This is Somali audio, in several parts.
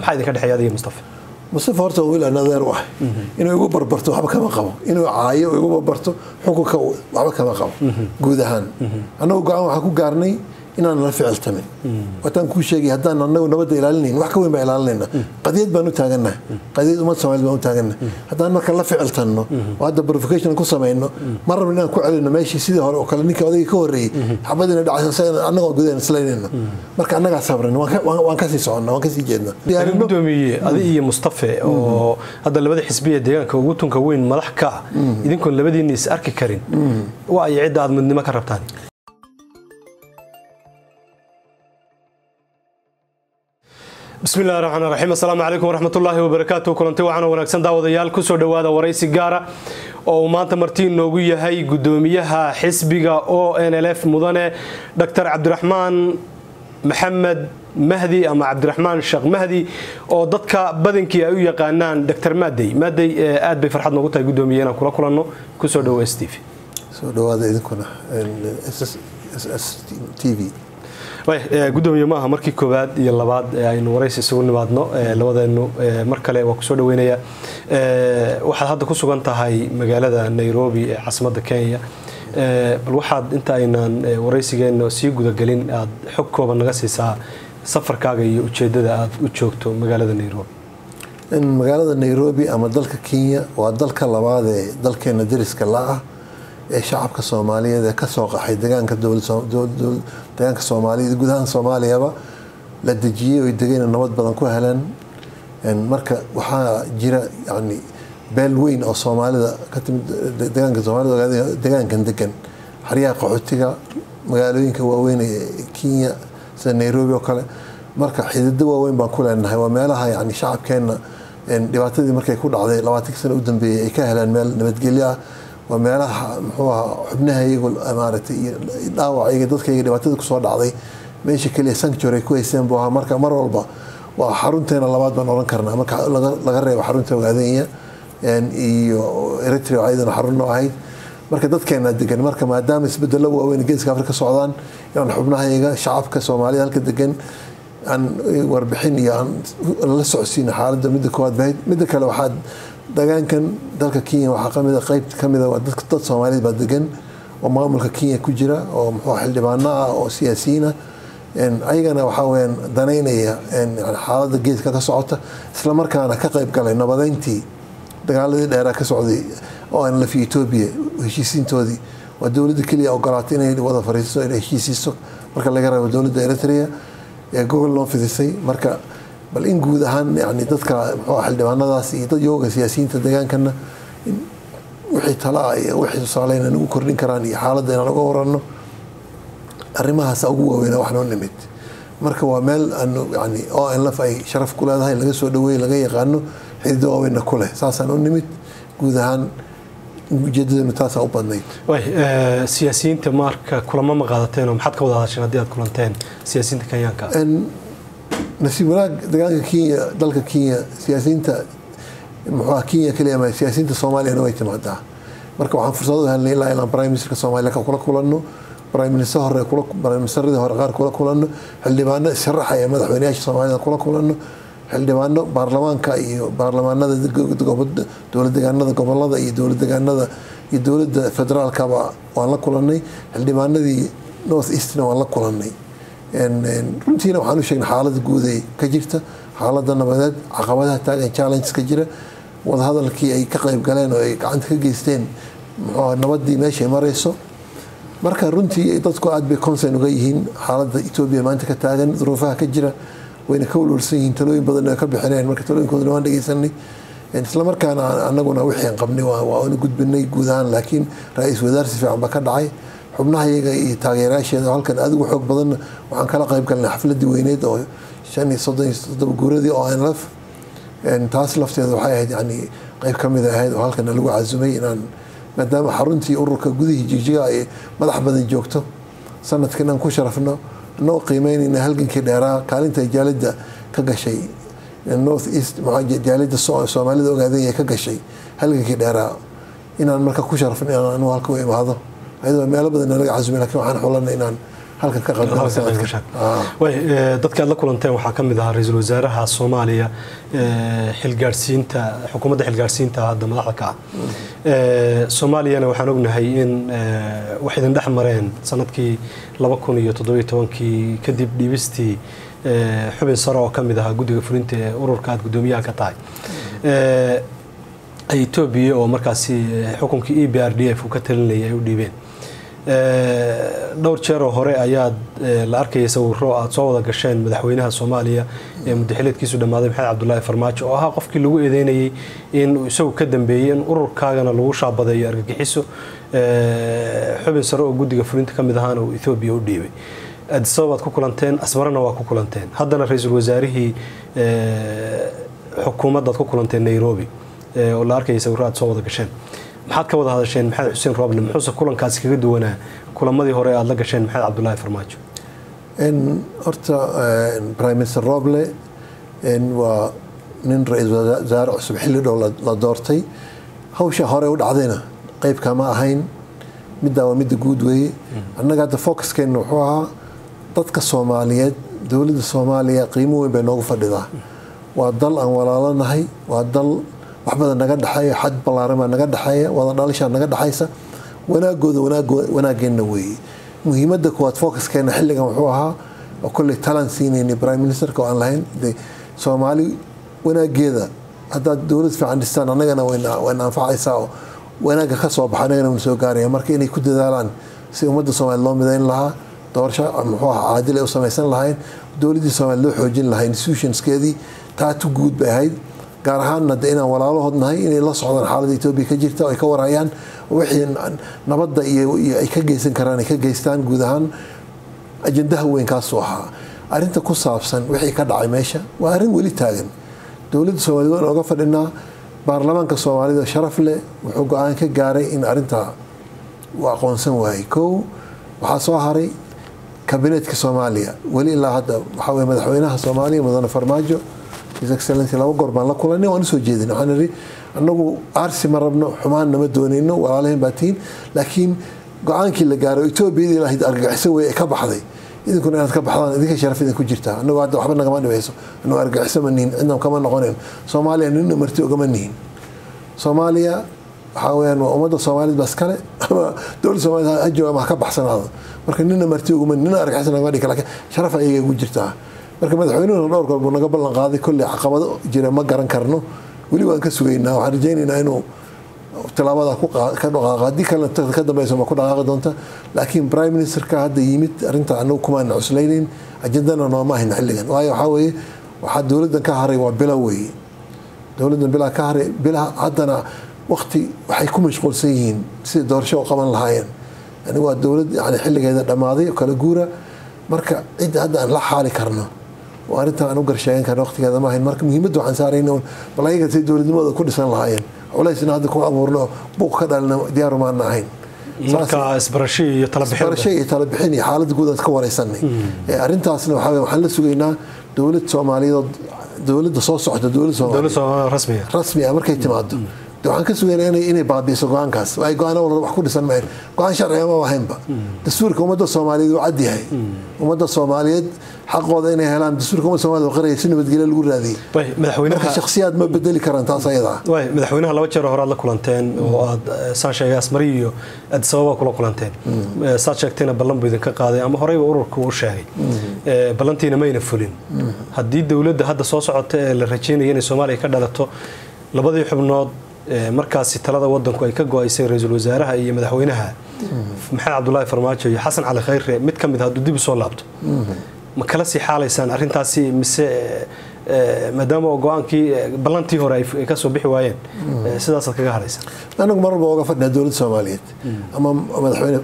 maxaa idinka dhexeeya adiga mustafa mustafa horta wiil aan adeer u ah inuu igu barbarto waxba kama qabo inuu caayo igu barbarto xukunka waxba kama qabo guud ahaan annagu go-aan waxaan ku gaarnay inaan la ficiltamin wataan kuu sheegay haddaan anagu nabadda ilaalinayn wax ka weyn baa ilaalinayna qadiyad baan u taagannahay qadiyad ummad soomaaliyed baan u taagannahay haddaan marka la ficiltanno oo hadda verification ku samayno mar rabna inaan ku celino meeshii sidii hore oo kale ninkii odayga ka horreeyey xabadiina dhacaysa annagoo gudaheena islaynayno marka annagaa sabrin waan kasii soconna waan kasii jeedna gudoomiye adi iyo mustafe oo hadda labada xisbiya deegaanka ugu tunka weyn madax ka ah idinkoon labadiinna is arki karin waa ay cidda aad midnimo ka rabtaan bismi llahi raxmaan raxiim assalaamu calaykum waraxmatullaahi wabarakaatu kulanti wacan wanaagsan daawadayaal kusoo dhowaada waraysi gaara oo uu maanta marti inoogu yahay gudoomiyaha xisbiga o n l f mudane dr cabdiraxmaan maxamed mahdi ama cabdiraxmaan sheekh mahdi oo dadka badankii ay u yaqaanaan dr maadey maadey aad bay farxad noogu tahay gudoomiye inaan kula kulanno kusoo dhowo s t v soo dhawaada idinkuna s t v gudoomiye maaha markii koowaad iyo labaad aynu waraysi isugu nimaadno labadeenu mar kale waa kusoo dhaweynaya waxaad hadda ku sugan tahay magaalada nairobi ee caasimadda kenya bal waxaad inta aynaan waraysigeena sii gudagelin aad xog kooban naga siisaa safarkaaga iyo ujeedada aad u joogto magaalada nairobi magaalada nairobi ama dalka kenya waa dalka labaad ee dalkeena dariska la-ah ee shacabka soomaaliyeed ee kasoo qaxay degaanka degaanka soomaaliya guud ahaan soomaaliyaba la dejiyey oy degayna nabad badan ku heleen marka waxaa jira yani beel weyn oo soomaalida ka timid degaanka soomaalida ogaada degaankan degan xaryaha qaxootiga magaalooyinka waaweyn ee kenya sida nairobi oo kale marka xidido waaweyn baan ku leenahay waa meelaha yani shacabkeenna dhibaatadii markay ku dhacday labaatankii sano u dambeeyey ay ka heleen meel nabadgelyo ah waa meelaha muxuu ahaa xubnaha iyagu maaragtay iyo dhaawacayga dadkayga dhibaatada kusoo dhacday meesha keliya sanctuary ay ku haysteen buu ahaa marka mar walba waa xarunteena labaad baan odhan karnaa marka laga reebo xarunta ogaadenya iyo eritrea ayadana xarunno ahayd marka dadkeena degan marka maadaama isbedelo waaweyn geeska afrika socdaan inaan xubnahayaga shacabka soomaalida halka degan aan warbixin iyo aan la socodsiino xaaladda midda koowaad bahayd midda kale waxaad degaankan dalka kenya waxaa kamid qeyb kamida waa dad soomaaliyeed baa degan oo maamulka kenya ku jira oo muxuu xildhibaano ah oo siyaasiyiin ah ayagana waxaa weyaan danaynaya xaaladda geeska ka socota isla markaana ka qeyb galay nabadeyntii dagaaladii dheeraa ka socday oo aan lafi etoobiya heshiisiintoodii waa dowladda keliya ogolaatay inay wada fariisto inay heshiisiiso marka laga reebo dowladda eritrea ee gogol loo fidisay marka bal in guud ahaan yani dadka mxuu xildhibaanadaas iyo dad yooga siyaasiyiinta degaankana wixii talaa iyo wixii tusaale inaan ugu kordhin karaan iyo xaaladda inaan uga waranno arrimahaasa ugu waaweyna wax noo nimid marka waa meel aanu yani o n lf ay sharaf ku leedahay laga soo dhaweey laga yaqaano xidido waaweynna ku leh saasaan u nimid guud ahaan ujeedadeenu taasaa u badnayd siyaasiyiinta marka kulamo ma qaadateen oo maxaad ka wada hadasheen haddii aad kulanteen siyaasiyiinta kenyaanka nasiib wanaag degaanka kenya dalka kenya siyaasiyiinta muxuuha kenya keliya ma siyaasiyiinta soomaaliyana way timaadaa marka waxaan fursad u helnay ilaa ilaan prime ministerka soomaaliya kula kulanno prime minister hore prime ministeradii hore qaar kula kulanno xildhibaano sharaxaya madaxweynayaasha soomaalida kula kulanno xildhibaano baarlamaanka iyo baarlamaanada dowlad degaanada gobolada iyo dowlad degaanada iyo dowladda federaalkaba waan la kulanay xildhibaanadii north eastna waan la kulanay runtiina waxaan u sheegnay xaalada guud ee ka jirta xaalada nabadeed caqabadaha taagan challenges ka jira wadahadalkii ay ka qayb galeen oo ay gacanta ka geysteen muxuu nabadii meeshay marayso marka runtii dadku aad bay concern uga yihiin xaalada etoobiya maanta ka taagan duruufaha ka jira wayna ka walwalsan yihiin talooyin badan ay ka bixineen marka talooyinkoodana waan dhegeysanay isla markaana anaguna wixii aan qabnay waanu gudbinay guud ahaan laakiin ra-iisul wasaar si fiican ba ka dhacay xubnaha iyaga iyo taageerayaasheeda halkan adigu xoog badanna waxaan kala qayb galnay xafladii weyneed oo shan iyo soddon iyo toddoba guuradii oo aan laf taas lafteeda waxay ahayd yani qayb ka mid ahayd oo halkan lagu casumay inaan maadaama xaruntii ururka gudihii jigjiga ay madax badan joogto sanadkan aan ku sharafno anagoo qiimeynayna halgankii dheeraa kaalinta jaalida ka gashay north east jaalida soomaalida ogaadanya ka gashay halgankii dheeraa inaan marka ku sharafno inaan anigu halka u imaado ayadoo meelo badan nalaga casumay lakin waxaan xulanay inaan halkan ka dadka aad la kulanteen waxaa ka mid ahaa ra-iisul wasaaraha soomaaliya xilgaarsiinta xukuumadda xilgaarsiinta hadda madaxda ka ah soomaaliyana waxaan ognahay in wax idin dhex mareen sanadkii laba kun iyo toddobiyo tobankii kadib dhiibistii xubin sare oo ka mid ahaa guddiga fulinta ee ururka aad guddoomiyaha ka tahay etoobiya oo markaasi xukunkii e b r d f uu ka talinayay ay u dhiibeen dhowr jeeroo hore ayaad la arkayay sawiro aad soo wada gasheen madaxweynaha soomaaliya ee muddaxileedkiisu dhammaaday maxamed cabdulaahi farmaajo oo ahaa qofkii lagu eedeynayay in isagu ka dambeeyey in ururkaagana lagu shaabadeeyo argagixiso xubin sare oo guddiga fulinta ka mid ahaana uu ethoobiya u dhiibay adisabab aad ku kulanteen asmarana waa ku kulanteen haddana ra-iisul wasaarihii xukuumaddaad ku kulanteen nairobi oo la arkayay sawiro aad soo wada gasheen maxaad ka wada hadasheen maxamed xuseen roble muxuuse kulankaasi kaga duwanaa kulamadii hore aad la gasheen maxamed cabdulaahi farmaajo horta prime minister roble waa nin ra-iisul wasaare cusub xilli dhow la doortay hawsha hore u dhacdayna qeyb kama ahayn middaa waa midda guud weeye annaga hadda focuskeenna wuxuu ahaa dadka soomaaliyeed dowladda soomaaliya qiimo weyn bay noogu fadhidaa waa dal aan walaalanahay waa dal wax badan naga dhexeeya xad ballaaran baa naga dhexeeya wada dhalishaa naga dhexaysa wanaagooda wanaageenna weeye muhiimadda kuwaad focuskeenna xilligan wuxuu ahaa oo kolley talan siinayni prime ministerka oo aan lahayn de soomaali wanaageeda haddaad dowlad fiican dhistaan annagana wayna anfacaysaa oo wanaagga ka soo baxa annagana wayna soo gaaraya marka inay ku dadaalaan si ummadda soomaaliya loo midayn lahaa doorasho muxuu ahaa caadil ay u samaysan lahayn dowladdii soomaaliya loo xoojin lahaa institutionskeedii taatu guud bay ahayd gaar ahaanna de inaan walaalahood nahay inay la socdaan xaaladda etoobiya ka jirta ay ka warhayaan wixii nabadda iyo ay ka geysan karaan ay ka geystaan guud ahaan ajandaha weyn kaasuu ahaa arrinta ku saabsan wixii ka dhacay meesha waa arrin weli taagan dowladda soomaaliyed waan oga fadhinaa baarlamaanka soomaalida sharaf leh wuxuu go-aan ka gaaray in arrintaa uu aqoonsan waayey kow waxaa soo haray kabineetka soomaaliya weli ilaa hadda waxaa weye madaxweynaha soomaaliya mudane farmaajo his excellency laba goor baan la kulanay waan usoo jeedin waxaan idhi annagu aarsi ma rabno xumaan nama doonayno walaalahayn baa tihiin laakiin go-aankii la gaaray etoobiyadii lahayd argagixiso wey ee ka baxday idinkuna inaad ka baxdaan idinka sharaf idin ku jirtaa annagu hadda waxba nagama dhibayso annagu argagixiso ma nihin cidna kama noqonayn soomaaliya nina marti ogama nihin soomaaliya waxaa weyaan waa ummadda soomaaliyed baa iskale ama dowladda soomaaliyed ha jooga ama ha ka baxsanaado marka nina marti oguma nina argagixiso nagama dhigi laakiin sharaf ayaga ugu jirtaa marka madaxweynuhuna dhowr goor buu naga ballan qaaday kolley caqabado jira ma garan karno weli waan ka sugaynaa waxaan rajaynaynaa inuu tilaabada ka dhaqaaqa haddii kalena ka dambeyso ma ku dhaqaaqi doonta laakiin prime ministerka hadda yimid arrinta anagu kumaana cuslaynayn ajandana nooma hayna xilligan waayo waxaa weeye waxaa dowladdan ka haray waa bilo weeye dowladdan bilaa ka haray bilaha haddana waqti waxay ku mashquulsan yihiin sidai doorasho u qaban lahaayeen yani waa dowlad yani xilligeeda dhammaaday oo kala guura marka cidda hadda aan la xaali karno oo arrintan aan u garsheegan karno waqtigeeda ma ahayn marka muhiimadda waxaan saarayna bal ayaga say dowladnimadooda ku dhisan lahaayeen culaysna hadda ku abuurno buuq ka dhalina diyaaru maana ahayn marka isbarasho iyo isbarasho iyo talabixin iyo xaaladda guud aan ka wareysanay arrintaasna waxaa waxaan la sugaynaa dowlad soomaaliyeed dowladda soo socda dowlad soomaaliyeed rasmi ah markay timaado waxaan ka sugaynaa inay inay baabiiso go-aankaas ay go-aan walba wax ku dhisan mahayn go-aan sharciga ma ahaynba dastuurka ummadda soomaaliyeed uu cad yahay ummadda soomaaliyeed xaqooda inay helaan dastuurka ummadda soomaaliyed oo qaraya si nabadgelyo lagu raadiyey marka shakhsiyaad ma bedeli karaan taas ayada ah way madaxweynaha laba jeer hore aad la kulanteen oo aad saan sheegay asmari iyo addis ababa kula kulanteen saad sheegtayna ballan buu idinka qaaday ama horeyba ururka uu sheegay ballantiina mayna fulin haddii dowladda hadda soo socota ee la rajeynaya inay soomaaliya ka dhalato labadii xubnood markaasi talada wadanku ay ka go-aysay ra-iisul wasaaraha iyo madaxweynaha maxamed cabdulaahi farmaajo iyo xasan cali khayre mid ka mid hadduu dib usoo laabto ma kala sii xaalaysaan arrintaasi mise maadaama oo go-aankii ballantii hore ay kasoo bixi waayeen sidaasaad kaga hadhaysaan anagu mar walba oga fadhinaa dowladda soomaaliyeed ama madaxweyne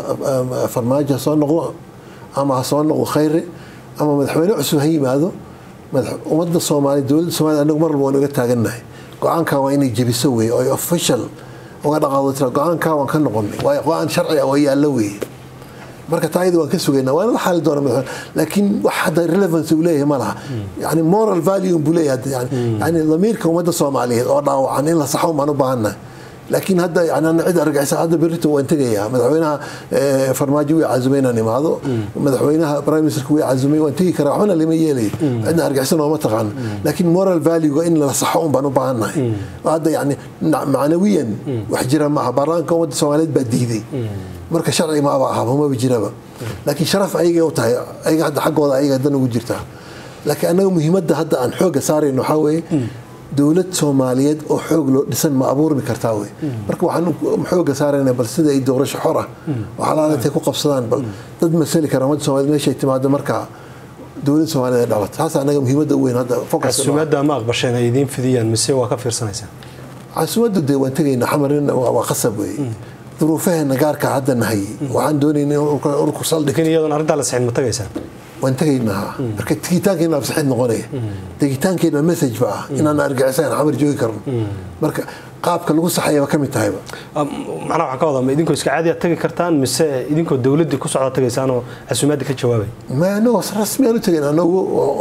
farmaajo ha soo noqdo ama ha soo noqdo khayre ama madaxweyne cusub ha yimaado ummadda soomaaliya dowladda soomaliya anagu mar walba waan oga taagannahay go-aankan waa inay jebiso wey oo official uga dhaqaaqdo tira go-aankaa waan ka noqonay waayo go-aan sharci ah oo yaallo weeye marka taa iyada waan ka sugaynaa waana la xaali doona madaxweyne laakiin wax hadda relevance uu leeyahay ma laha yani moral value buu leeyahay yani yani damiirka ummadda soomaaliyeed oo dhaawacan in la saxo baan u baahannahay laakiin hadda yani ana cid argagixisa hadda berrito waan tegayaa madaxweynaha farmaajo way cazumay inaan imaado madaxweynaha prime ministerka way cazumay waan tegi karaa waxbana lama yeelay cidna argagixisan ooma taqaano laakiin moral valuega in la saxo un baan u baahannahay hadda yani macnawiyan wax jira maaha baarlamaanka ummadda soomaaliyeed baa diiday marka sharci maaba ahaba maba jiraba laakiin sharaf ayagay u tahay ayaga hadda xaggooda ayaga dan ugu jirtaa laakiin annaga muhiimadda hadda aan xooga saarayno waxaa weeye dowlad soomaaliyeed oo xoog loo dhisan ma abuurmi kartaa wey marka waxaan xooga saarayna bal sida ay doorasho xor ah waxalaala intay ku qabsadaan bal dad masali kara ummadda soomaaliyed meeshay timaado markaa dowlad soomaaliyeed ay dhalato taas annaga muhiimadda u weyn hadda casuumadda ma aqbasheen ay idiin fidiyaan mise waa ka fiirsanaysaan casuumaddu dee waan tegaynaa xamarin waa qasab wey duruufaheena gaarka hadda nahay waxaan doonayna in urku saldhig laakiin iyadoon arrintaa la sixin ma tagaysaan waan tegaynaa marka tegitaankeena absaxid noqonaya tegitaankeena message ba ah inaan argixisaan xamar joogi karno marka qaabka lagu saxayaba ka mid tahayba macnaha waxaan ka wadaa ma idinkoo iska caadi aad tagi kartaan mise idinkoo dowladdii ku socda tagaysaan oo casuumaadda ka jawaabay ma anagoo rasmi aan u tegayn anagu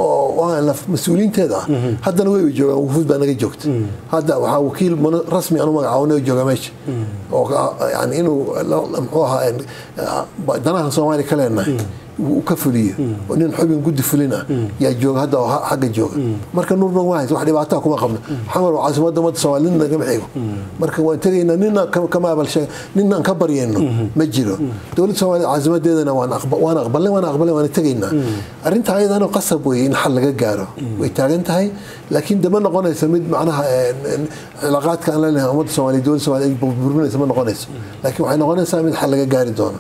mas-uuliyiinteeda ah haddana way joogaan wufuud baa naga joogta hadda waxaa wakiil rasmi aan u magacaabnay oo jooga meesha oo yani inuu muxuu ahaa danaha soomaaliya ka leenahay uu ka fuliyo nin xubin guddi fulin ah yaa jooga hadda oo xagga jooga marka nuurna waa hays wax dhibaataa kuma qabno xamar waa caasimadda ummadda soomaaliya nin nagama xigo marka waan tegaynaa nina kama abalsheeg ninaan ka baryayno ma jiro dowladda soomaaliya caasimadeedana waan aqbalnay waan aqbalnay waan tegaynaa arrinta ayadana qasab weeye in xal laga gaaro way taagan tahay laakiin dama noqonayso mid macnaha cilaaqaadka aan leenahay ummadda soomaaliya dowladda soomaaliya burburinaysa ma noqonayso laakiin waxay noqonaysaa mid xal laga gaari doono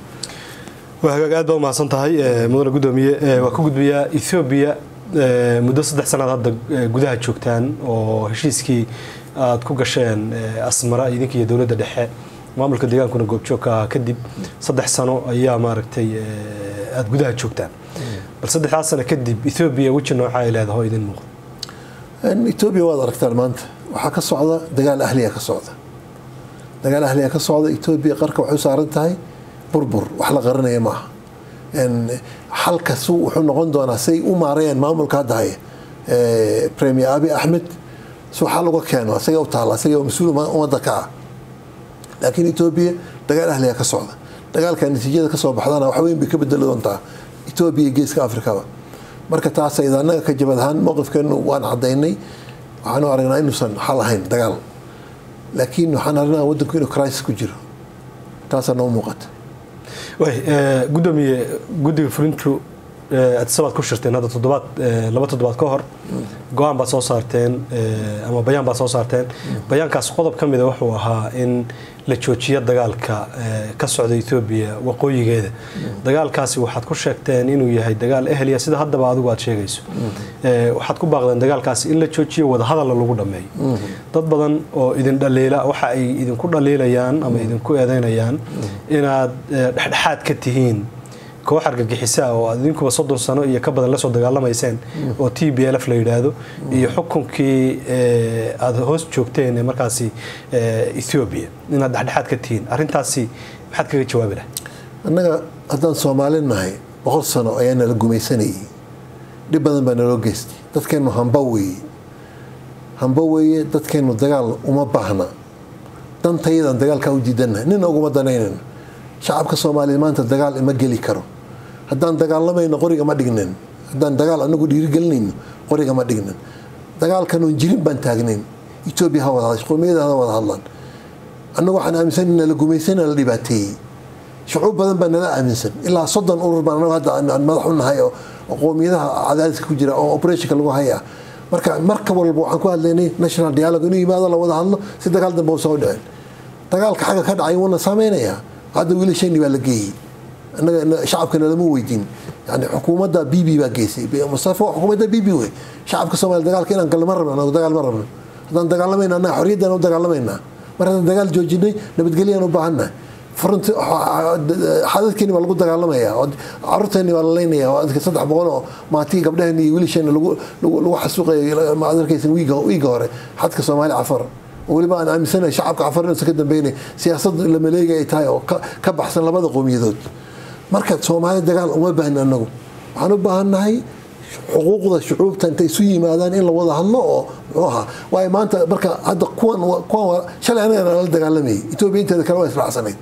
waa hagaag aad baa umahadsan tahay mudane gudoomiye waa ka gudbayaa ethoobiya muddo saddex sanaad hadda gudaha joogtaan oo heshiiskii aad ku gasheen asmara idinka iyo dowladda dhexe maamulka deegaankuna goobjoogka ah kadib saddex sano ayaa maaragtay aada gudaha joogtaan bal saddexdaas sano kadib ethoobiya weji nooca ay leedahay oo idin muuqda etoobiya waad aragtaan maanta waxaa ka socda dagaal ahliya ka socda dagaal ahliya ka socda etoobiya qarka waxay u saaran tahay burbur wax la qaranaya maaha xalkasu wuxuu noqon doonaa say u maarayeen maamulka hadda haya premier abi axmed su xal uga keeno isaga u taala isaga mas-uul ummadda ka ah laakiin etoobiya dagaal ahliya ka socda dagaalka natiijada kasoo baxdana wax weyn bay ka bedeli doontaa etoobiya geeska afrikaba marka taas ayda annaga ka jabad ahaan mowqifkeenu waan cadaynay waxaanu aragnaa inuusan xal ahayn dagaal laakiin waxaan aragnaa waddanku inuu crisis ku jiro taasaa noo muuqata gudoomiye guddiga fulintu adisabaad ku shirteen hadda toddobaad laba toddobaad ka hor go-aan baad soo saarteen ama bayaan baad soo saarteen bayaankaas qodob ka mida wuxuu ahaa in la joojiyo dagaalka ka socda etoobiya waqooyigeeda dagaalkaasi waxaad ku sheegteen inuu yahay dagaal ehliya sida haddaba adigu aad sheegayso waxaad ku baaqdeen dagaalkaasi in la joojiyo wadahadalla lagu dhammeeyo dad badan oo idin dhaliila waxa ay idinku dhaliilayaan ama idinku eedeynayaan inaad dhexdhexaad ka tihiin koox argagixisa oo aad idinkuba soddon sano iyo ka badan lasoo dagaalamayseen oo t b l f la yidhaahdo iyo xukunkii aada hoos joogteen markaasi ethoobiya inaad dhexdhexaad ka tihiin arrintaasi maxaad kaga jawaabi lahay annaga haddaan soomaali nahay boqol sano ayaa nala gumaysanayay dhib badan baa naloo geystay dadkeennu hamba weeye hamba weeye dadkeennu dagaal uma baahna dantayadan dagaalkaa u diidannahay nina uguma danaynayno shacabka soomaaliya maanta dagaal ima geli karo haddaan dagaalamayno qoriga ma dhignin haddaan dagaal anagu dhiirigelinayno qoriga ma dhignin dagaalkanoon jirin baan taagnayn etoobiya ha wada qowmiyada ha wada hadlaan annagu waxaan aaminsan in nala gumaysana la dhibaateeyey shucuub badan baa nala aaminsan ilaa soddon urur baan anagu hadda aan madax u nahay oo qowmiyadaha cadaadiska ku jira oo operationka lagu haya marka marka walba waxaan ku hadlaynay national dialogue inuu yimaado la wada hadlo si dagaal dambe uusan u dhicin dagaalka xagga ka dhacay wuuna saameynayaa hadda wiilashani baa la geeyey anaga shacabkana lama weydiin yani xukuumadda b b baa geysay mustafa xukuumadda b b wey shacabka soomaaliya dagaalka inaan galno ma rabno anagu dagaal ma rabno haddaan dagaalamayna annaga xorriyaddan u dagaalamaynaa mar haddaan dagaal joojinay nabadgelyaan u baahannahay furunti xadadkeeni baa lagu dagaalamaya caruurteeni baa la leynaya saddex boqol oo maatii gabdhaheen iyo wiilasheena lagu xasuuqaya ma adarkaysan wiiga hore xadka soomaali cafar weliba aan aaminsanahay shacabka cafar inuusan ka dambeynay siyaasad la maleega ay tahay oo ka baxsan labada qowmiyadood marka soomaali dagaal uma baahna anagu waxaan u baahannahay xuquuqda shucuubta intay isu yimaadaan in la wada hadlo oo muxuu ahaa waayo maanta marka hadda kuwan kuwan shalay anagana la dagaalamayay etoobiya inteeda kale waa israacsanayd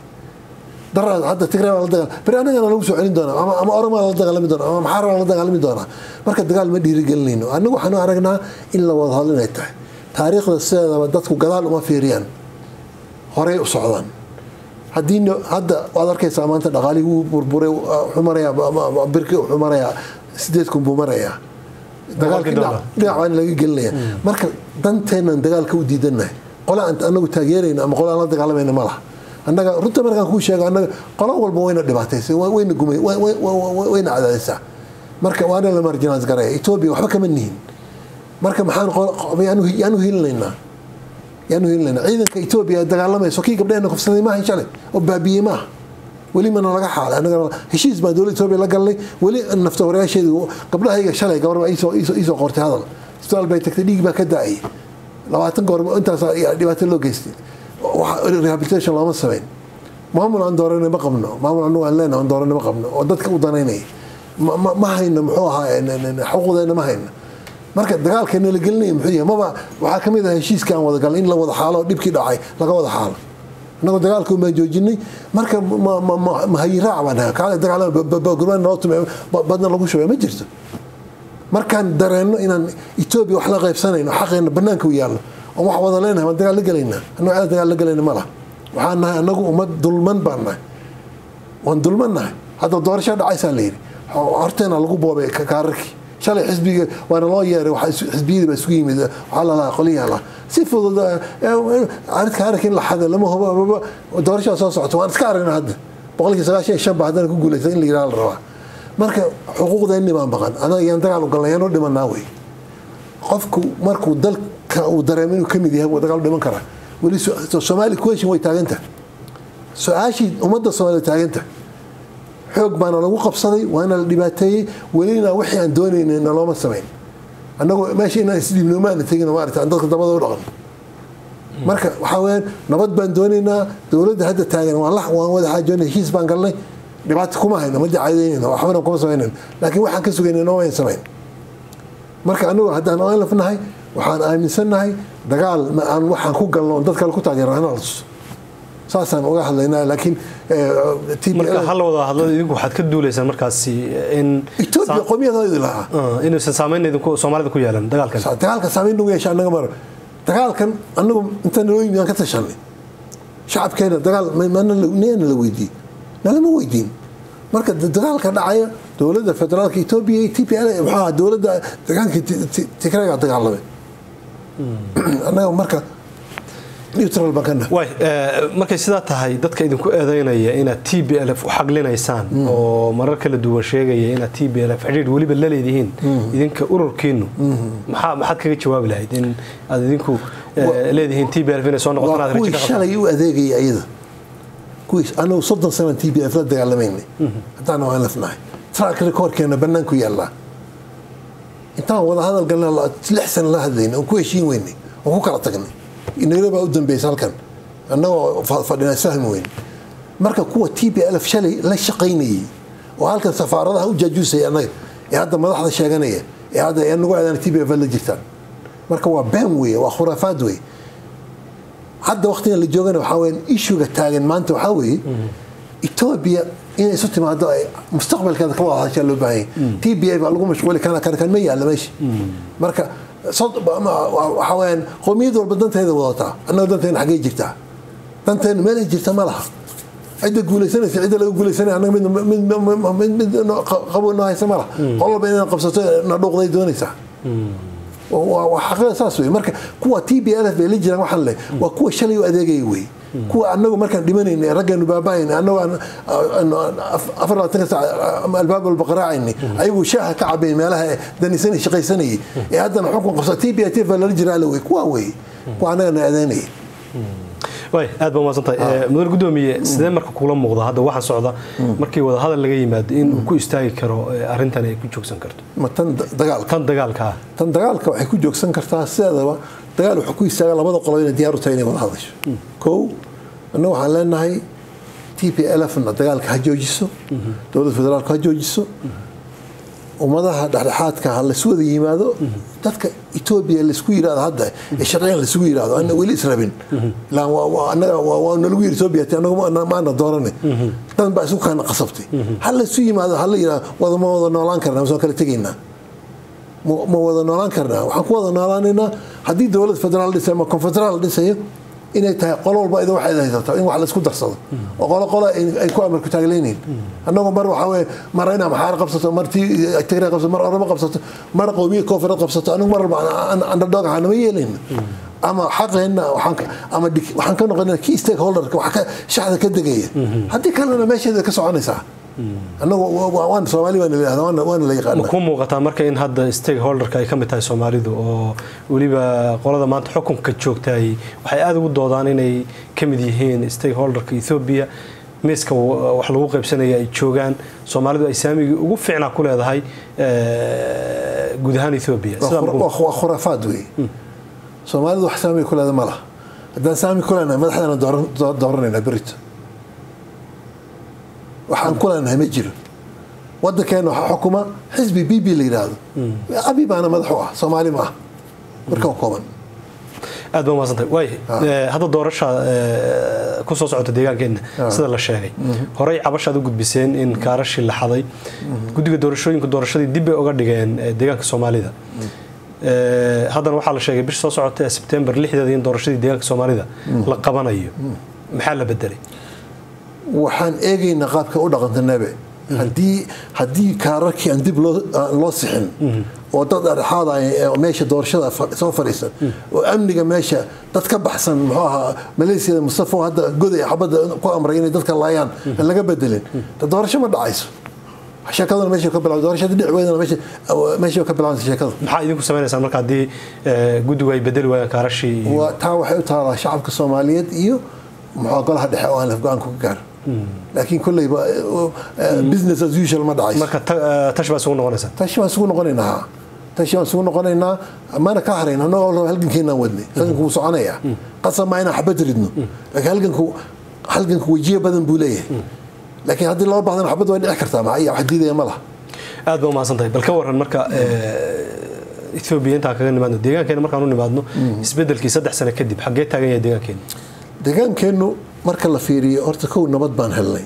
daraad hadda tigray baa la dagaal bari anagana lagu soo celin doonaa ama ama oromaa la dagaalami doonaa ama maxaar baa la dagaalami doonaa marka dagaal ma dhiirigelinayno annagu waxaanu aragnaa in la wada hadlo inay tahay taariikhda sideedaba dadku gadaal uma fiiriyaan horey u socdaan haddii hadda waad arkaysaa maanta dhaqaalihii wuu burburay wuxuu marayaa birki wuxuu marayaa sideed kun buu marayaa dagaalkii dhinac baan laga gelinaya marka danteennan dagaalka u diidanahay qola aan anagu taageerayna ama qola aan la dagaalamayna ma laha annaga runta markaan kuu sheego annaga qolo walba wayna dhibaataysay wayna gumay wayna cadaadaysaa marka waana la marjinaas garaya etoobiya waxba kama nihin marka maxaan yaanu hilinaynaa yaanu hilinaynaa ciidanka etoobiya dagaalamayso kii gabdheena kufsaday maaha shalay oo baabiyey maaha weli mana laga xaalay annaga heshiis baan dowladda etoobiya la galnay weli nafta horeyaasheedu gabdhahayga shalay gabarba iisoo qortay hadal isbitaal bay tagtay dhiig baa ka daayay labaatan goor intaas dhibaato loo geystay rehabilitation looma sameyn maamul aan dooranay ma qabno maamul anagu aan leenahay aan dooranay ma qabno oo dadka u danaynaya ma hayno muxuu ahaa xuquuqdeena ma hayno marka dagaalka nala gelinaya muxuu yahay maba waxaa ka mid ah heshiiska aan wada galnay in la wada xaalo dhibkii dhacay laga wada xaalo annagoo dagaalka baan joojinay marka mahayiraac baan nahay kaale dagaalgurmaan noo tume badna lagu shubay ma jirto markaan dareenno inaan etoobiya wax la qaybsanayno xaqeena banaanka u yaallo oon wax wada leenahay waan dagaal la gelaynaa annagoo ceel dagaal la gelayna ma laha waxaan nahay annagu ummad dulman baan nahay waan dulman nahay hadda doorashaa dhacaysaa la yidhi horteena lagu boobay kaararkii shalay xisbiga waana loo yeeray xisbiyadii baa isugu yimid waxaa lalahaa qolyaha laha si fudud kaararkii in la xaday lama hubo doorashaa soo socota waan iska aragnaa hadda boqolkii sagaashan iyo shan baa haddana ku guulaysa in la yidhaha la rabaa marka xuquuqdeenni baan baqan anaga yaan dagaal u galnay yaan u dhimanaa wey qofku markuu dalka uu dareemo inuu kamid yahay wuu dagaal u dhiman karaa weli soomaali question way taaganta su-aashii ummadda soomaaliya taaganta xoog baana lagu qabsaday waana la dhibaateeyey welina wixii aan doonaynay nalooma samayn annagoo meesha inaan isdhiibnoomaana tegin maarata aan dadka dabada u dhaqan marka waxaa weyaan nabad baan doonaynaa dowladda hadda taagan waan waan wada xaajoonay heshiis baan galnay dhibaato kuma hayno ma dacadeynayno waxbana kuma samaynan laakiin waxaan ka sugaynay nooma ayn samayn marka anagu haddaan onlaf nahay waxaan aaminsannahay dagaal aan waxaan ku galno on dad kale ku taageerana la tuso saasaan uga hadlaynaa laakiin marka hal wada hadlada idinku waxaad ka duulaysaan markaasi in etoobiya qomiyadoodu lahaa inuusan saameyn idinku soomaalida ku yeelan dagaalkan dagaalka saameyn nagu yeesha annaga mar dagaalkan annagu inta naloo yimid aan ka tashanay shacabkeena dagaal niyana la weydiiyey nalama weydiin marka dagaalka dhacaya dowladda federaalka etoobiya iyo t p l maxaa dowladda deegaanka tigrayga dagaalamay annaga marka neutral baan ka nahay way markay sidaa tahay dadka idinku eedeynaya inaad t b l f u xaglinaysaan oo marar kala duwan sheegaya inaad t b l f xidhiidh weliba la leedihiin idinka ururkiinu maxaa maxaad kaga jawaabi lahayd in aad idinku leedihiin t b l f inay soo noqotaan aad kuwii shalay u adeegaya iyada kuwii anagu soddon sana t b f la dagaalamaynay haddaan waan lafnahay track recordkeena banaanku yaallaa intaan wada hadal galna lix sana la hadlaynay oon ku heshiin weynay oon ku kala tagnay nairobi baa u dambeysay halkan annagoo fadhina fahmi weyn marka kuwa t b l f shalay la shaqaynayay oo halkan safaaradaha u jaajuusaya annaga ee hadda madaxda sheeganaya ee hadda nagu aadaan t b f la jirtaan marka waa been weeye waa khuraafaad weeye hadda waqtigan la joogana waxaa weya ishuga taagan maanta waxaa weeye etoobiya inay isu timaado ay mustaqbalkeeda ka wada hadashaa loo baahanya t b a baa lagu mashquuli kana kan kan ma yaalla meesha marka waxaa weyaan qowmiyad walba danteeda wadataa annaga danteena xaggee jirtaa danteena meelay jirta ma laha cidda guulaysanaysa cidda laga guulaysanaya annaga mid mid qabo noo haysa ma laha qol walba inaan qabsato na dhuuqday doonaysaa waa xaqida saas wey marka kuwa t b l f bay la jiraan waxaan leh waa kuwa shalay u adeegaya wey kuwa anagu markaan dhimanayna raggeenu baaba'ayna annagu afar labaatanka saac albaab walba qaraacayna ayagu shaaha ka cabayn meelaha danisanay shaqaysanayay ee haddana xukun qabsa t b t f lala jiraa la wey kuwa wey kuwa annagana adeynaya way aad baa umaadsantahay mudan gudoomiye sidee marka kula muuqda hadda waxaan socda markii wada hadal laga yimaado in uu ku istaagi karo arrintan ay ku joogsan karto ma tan dagaalka tan dagaalka tan dagaalka waxay ku joogsan kartaa sideedaba dagaal wuxuu ku istaaga labada qolo inay diyaar u tahay inay wada hadasho kow annaga waxaan leenahay t p l f na dagaalka ha joojiso dowladda federaalku ha joojiso ummadaha dhexdhexaadka ha lasu wada yimaado dadka etoobiya laisku yirahdo hadda ee sharciyan laisugu yirahdo ana weli israbin ilaan waa- waa- annaga waa waa nalagu yiri etoobiya te anagu ma- maana doorane dan baa isu kaana qasabtay ha laisu yimaado ha la yirahdo wada ma wada noolaan karnaa masoo kala tegaynaa ma ma wada noolaan karnaa waxaan ku wada noolaanaynaa haddii dowlad federaal dhisay ama konfederaal dhisayo inay tahay qolo walba ida waxay haysato in wax laisku darsado oo qolo qolo ay ay ku amarku taagleynayeen annagu mar waxaa weye mar inaa maxaar qabsato mar tii tigray qabsato mar oramo qabsato mar qowmiya koonfureed qabsato anigu mar walba andadhoog ahaa nama yeelayna ama xaqeenna waxaan ka- ama dik- waxaan ka noqonaa key stakeholderka wax ka shacda ka degaya haddii kalena meesheeda ka soconaysaa annagu wa- wa- waan soomaali waana la yihahda waana waana la ma yaqaana ku muuqataa marka in hadda stakeholderka ay ka mid tahay soomaalidu oo weliba qolada maanta xukunka joogtaay waxay aada ugu doodaan inay ka mid yihiin stakeholderka ethoobia miiska wa- wax lagu qaybsanaya ay joogaan soomaalidu ay saamigii ugu fiicnaa ku leedahay eh, guud ahaan ethoobia waa Sidaa khura- ma ku- waa waa khuraafaad wey soomaalidu wax saami ku leeda ma laha haddaan saami ku leenahay madaxdeena dooran- doo- dooranaynaa berito waxaan ku leenahay ma jiro wadankeena waxaa xukuma xisbi b b la yidhaahdo abi baana madax u ah soomaali ma ah marka waa kooban aad baa umaadsantahay waay eh, hadda doorasha eh, ku soo socota deegaankeena sida la sheegay horey cabashaad u gudbiseen in kaarashii la xaday guddiga doorashooyinka doorashadii dib bay uga dhigeen eh, deegaanka soomaalida Eh, haddana waxaa la sheegay bish soo socota ee sebtembar lixdeeda in doorashadii deegaanka soomaalida la qabanayo maxaa la bedelay waxaan eegaynaa qaabka u dhaqanta nebe haddii haddii kaararkii aan dib loo aan loo sixin oo dad dhexaad ah ee meesha doorashada fa- soo fadhiisan oo amniga meesha dad ka baxsan muxuu ahaa maleesiyada mustafa oo hadda goday xabadda ku amray inay dadka laayaan aan laga bedelin de doorasho ma dhacayso sheekaduna meesha ka bilaa doorashada dhic weydana meesha meesha ka bilaabanaysa sheekadu maxaa idinku sameynaysaan marka haddii eh, guddigu ay bedeli waayaan kaarashii iyo- waa taa waxay u taalaa shacabka soomaaliyeed iyo muxuu golaha dhexe oo aan laf go-aan ku gaaro laakiin kolleyba business as usual ma dhacayso marka ta- eh, tash baa isugu noqonaysaa tashi waan isugu noqonaynaa tashi waan isugu noqonaynaa mana ka harayn annagoo raba halgankeenaan wadnay halganku wuu soconayaa qasab maa inaan xabad ridno laakiin halganku halganku wejiye badan buu leeyahay laakiin haddii loo bahdana xabad way dhici kartaa maxaa wax diidaya ma laha aad baa umahadsantahay bal ka waran marka eh, ethoobia intaan kaga nimaadno deegaankeena markaan u nimaadno isbedelkii saddex sano kadib xaggee taagan yahay deegaankeena deegaankeennu marka la fiiriyo horta kow nabad baan helnay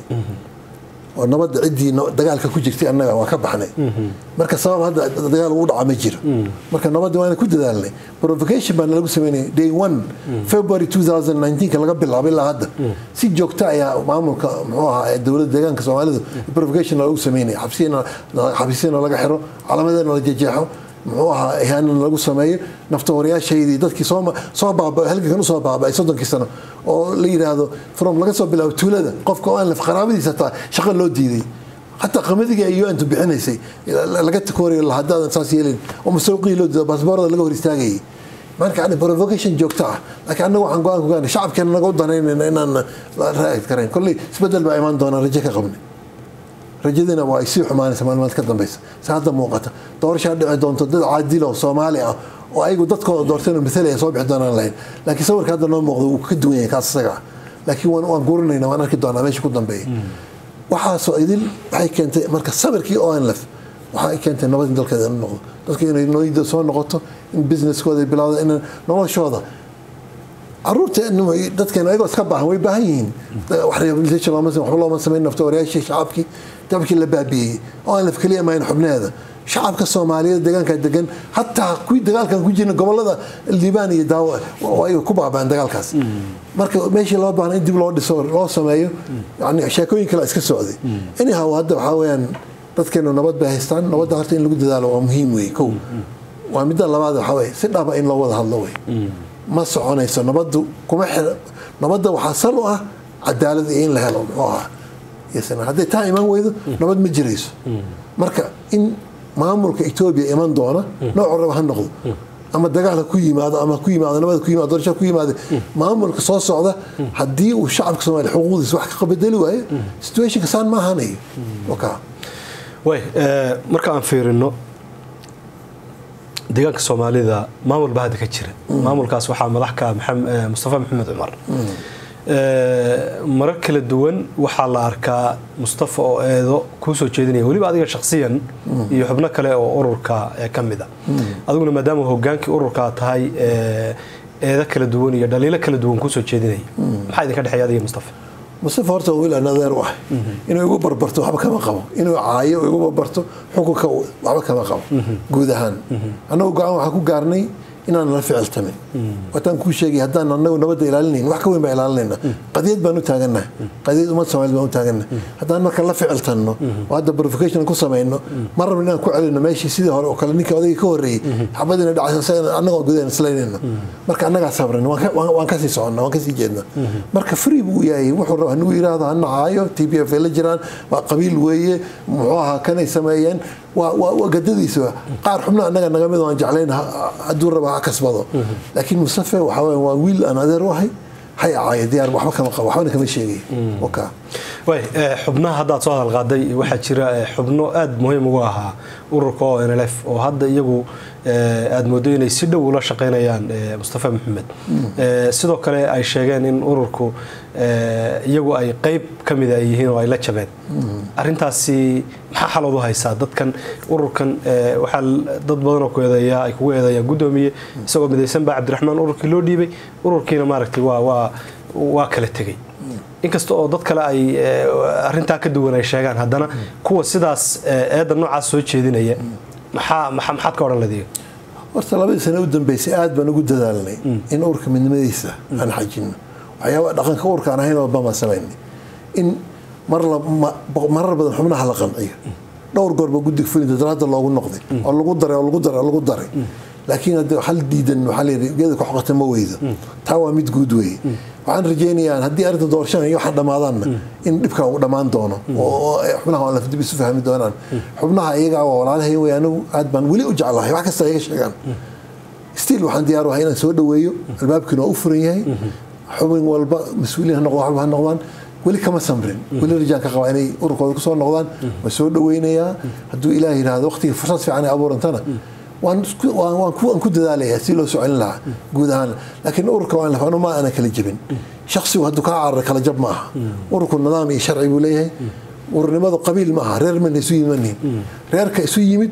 oo nabadda ciddii no- dagaalka ku jirtay annaga waa ka baxnay marka sabab hadda dagaal ugu dhaca ma jiro marka nabadda waana ku dadaalnay provocation baa nalagu sameynaya day one february 2019 laga bilaabay ilaa hadda si joogta ayaa maamulka muxuu ahaa ee dowladda deegaanka soomaalidu provocation lagu sameynaya xabsiyana xabsiyana laga xiro calamadana la jejeexo muxuu ahaa ihaanana lagu sameeyo naftahorayaashaydii dadkii soo soo baaba halgankan usoo baaba'ay soddonkii sano oo la yidhaahdo from laga soo bilaabo tuulada qofka oo aan laf qaraabadiisa taa shaqo loo diiday xataa qamadiga ay un bixinaysay laga takooriyo la haddaadan saas yeelin oo masawqii loo diido baasboorada laga hor istaagayay marka yani provocation joogto ah laakiin annaga waxaan go-aan ku gaarnay shacabkeena naga u danaynayna inaan la raa'id karayn kolley isbedel baa imaan doonaa rajo ka qabnay rajadina waa ay sii xumaanaysa maalmaad ka dambeysa si hadda muuqata doorashaa dhici doonto dad caadilo soomaali ah oo ayagu dadkooda doorteen matalaya soo bixi doonaan lahayn laakiin sawirka hadda noo muuqda wuu ka duwan yahay kaas isaga ah laakiin waan waan gurinayna waan arki doonaa meesha ku dambeeya waxaasoo idin waxay keentay marka sabirkii onlf waxay keentay nabad in dalkeeda inu noqdo dadka inay nooyida soo noqoto in businesskooda ay bilowda in noloshooda caruurta dadkeena ayagoo iska baahan way baahan yihiin wax rehabilitation looma waxba looma samayn nafta warayaashii shacabkii dabkii la baabiiyey oo aan laf keliya mahayn xubneeda shacabka soomaaliyeed deegaanka degan hataa kuwii dagaalkan ku jirna gobolada liibaan iyo daawo ay ku baabaan dagaalkaas marka meeshii loo baahna in dib loo dhiso loo sameeyo yani sheekooyin kale iska socday anyhow hadda waxaa weeyaan dadkeenu nabad bay haystaan nabadda horta in lagu dadaalo waa muhiim wey kow waa midda labaad waxaa weye si dhaba in loo wada hadlo wey ma soconayso nabadu kuma xir nabadda waxaa sal u ah cadaalad iyo in la helo muxuu ahaa hadday taa iman weydo nabad ma jirayso marka in maamulka etoobiya iman doona noocu raba ha noqdo ama dagaal ha ku yimaado ama ku yimaado nabad ku yimaado doorasho ku yimaado maamulka soo socda haddii uu shacabka soomaaliya xuquuqdiisa wax ka qabedeli waayo situationka saan ma ahanayo waka way marka aan fiirino deegaanka soomaalida maamul baa hadda ka jira maamulkaas waxaa madax ka mustafa maxamed cumar marar kala duwan waxaa la arkaa mustafa oo eedo kuu soo jeedinaya weliba adiga shakhsiyan iyo xubno kale oo ururka ka mid a adiguna maadaama hogaankii ururka tahay eedo kala duwan iyo dhaliilo kala duwan kusoo jeedinaya maxaa idinka dhexeeya adiga mustafa mustafa horta wiil aan adeer u ahay inuu igu barbarto waxba kama qabo inuu caayo igu barbarto xukunka waxba kama qabo guud ahaan annagu go-aan waxaan ku gaarnay inaan la ficiltamin wataan kuu sheegay haddaan anagu nabadda ilaalinayn wax ka weyn baa ilaalinayna qadiyad baan u taagannaha qadiyad ummad soomaaliyed baan u taagannaha haddaan marka la ficiltanno oo hadda provocation ku samayno ma rabno inaan ku celino meeshii sidii hore oo kale ninkii odayga ka horreeyey xabadiina dhacaysa annagoo gudahan islaynayno marka annagaa sabran waan kasii soconnaa waan kasii jeednaa marka free buu yahay wuxuu raba hanugu yidhaahdo hana caayo t b f ay la jiraan waa qabiil weeye muxuu ahaa kanay sameeyeen waa gadadiisa qaar xubno annaga naga mid aan jeclayn hadduu raba ha kasbado laakiin mustafe waxa weya waa wiil aan adeer u ahay hay acaayo diyaar waxba kama qabo waxbana kama sheegay waka way xubnaha haddaad soo hadal qaaday waxaa jira xubno aada muhiim ugu ahaa ururka o n l f oo hadda iyagu aada moodo inay si dhow ula shaqeynayaan mustafa maxamed sidoo kale ay sheegeen in ururku iyagu ay qeyb ka mida ay yihiin oo ay la jabeen arintaasi maxaa xalood u haysaa dadkan ururkan waxaa dad badanoo ku eedeeya ay kugu eedeeyaan guddoomiye isagoo midaysan baa cabdiraxmaan ururkii loo dhiibay ururkiina maaragtay waa waa waa kala tegey inkasta oo dad kale ay arintaa ka duwan ay sheegaan haddana kuwa sidaas eedda noocaas soo jeedinaya maxaa maxaad ka odhan ladiga horta labadii sane u dambeysay aad baan ugu dadaalnay in urka midnimadiisa aan xajino waxyaaba dhaqanka urka aan ahayn oo baan samaynay in marar badan xubnaha la qanciyo dhowr goorba guddiga fulinta daraadda loogu noqday oo lagu daray oo lagu daray oo lagu daray laakiin hadde hal diidan waxaa layidhi geeda ku xoqata ma weydo taa waa mid guud weeye waxaan rajaynayaa haddii arrinta doorashada iyo waxaan dhammaadaanna in dhibka uu dhammaan doono oo xubnaha aan lafdib isu fahmi doonaan xubnaha iyaga waa walaalahay wey anigu aad baan weli u jeclahay wax kasta iyaga sheegaan stiil waxaan diyaar u ahay inaan soo dhaweeyo albaabkiina waa u furan yahay xubin walba mas-uuliin ha noqdo waxba ha noqdaan weli kama samrin weli rajaan ka qabaa inay ururkooda kusoo noqdaan waan soo dhaweynayaa hadduu ilaah yidhaahdo waqtiga fursad fiican ay abuurantana waan ku dadaalayaa si loo soo celin lahaa guud ahaan laakiin ururka waan lafano ma ana kala jebin shaksigu hadduu kaa carara kala jab ma aha ururku nidaam iyo sharci buu leeyahay ururnimadu qabiil ma aha reer mana isu yimanin reerka isu yimid